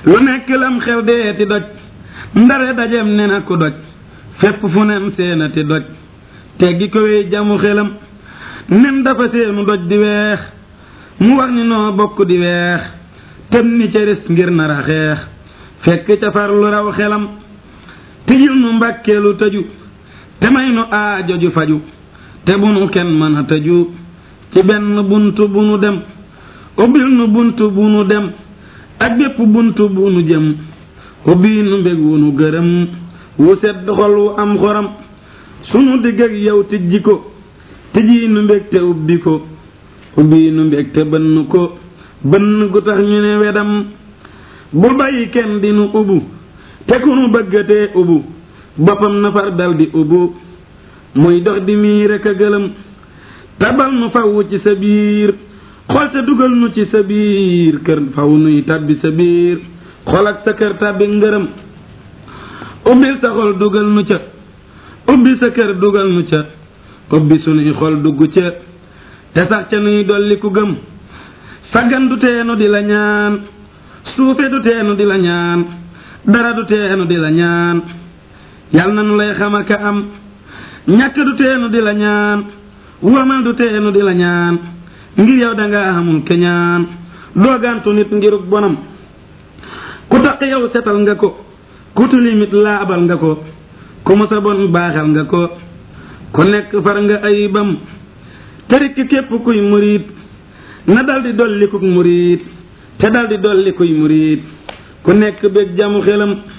lu nekk lam xew deeti doj ndare dajem ne na ku doj fépp fu nen seenati doj teggi ko wey jamu xelam nen dafa seenu doj di weex mu wax ni noo bokk di weex tem ni cëris ngir nar a xeex fekk ca far lu raw xelam tijil nu mbàkkeelu tëju te may nu aajo ju faju te bu nu kenn mën a tëju ci benn buntu bu nu dem ubbil nu buntu bu nu dem ak bépp buntu bu nu jëm ubbi nu mbég wu nu gërëm wu sedd xol wu am xoram sunu digg ak yow tijji ko tijji nu mbég te ubbi ko ubbi nu mbég te bënn ko bënn gu tax ñu ne wedam bul bàyyi kenn di nu ubbu te ku nu bëggatee ubbu boppam na far dal di ubbu muy dox di mii rek a gëlëm tabal nu faw ci sa biir xol te dugal nu ci sa biir kër faw nuy tabbi sa biir xol ak sa kër tabbi ngërëm ubbil sa xol dugal nu ca ubbi sa kër dugal nu ca ubbi sunuy xol dugg ca te sax ca nuy dolli ku gëm saggan du teenu di la ñaan suufe du teenu di la ñaan dara du teenu di la ñaan yal na nu lay xamaka am ñàkk du teenu di la ñaan wamal du teenu di la ñaan ngir yow danga xamul keñaan doogantu nit ngiruk bonam ku taq yow setal nga ko ku tilimit laabal nga ko ku musa bon baaxal nga ko ku nekk far nga ayibam terik képp kuy murit na daldi dolli kuk murit te daldi dolli kuy murit ku nekk bég jamu xelam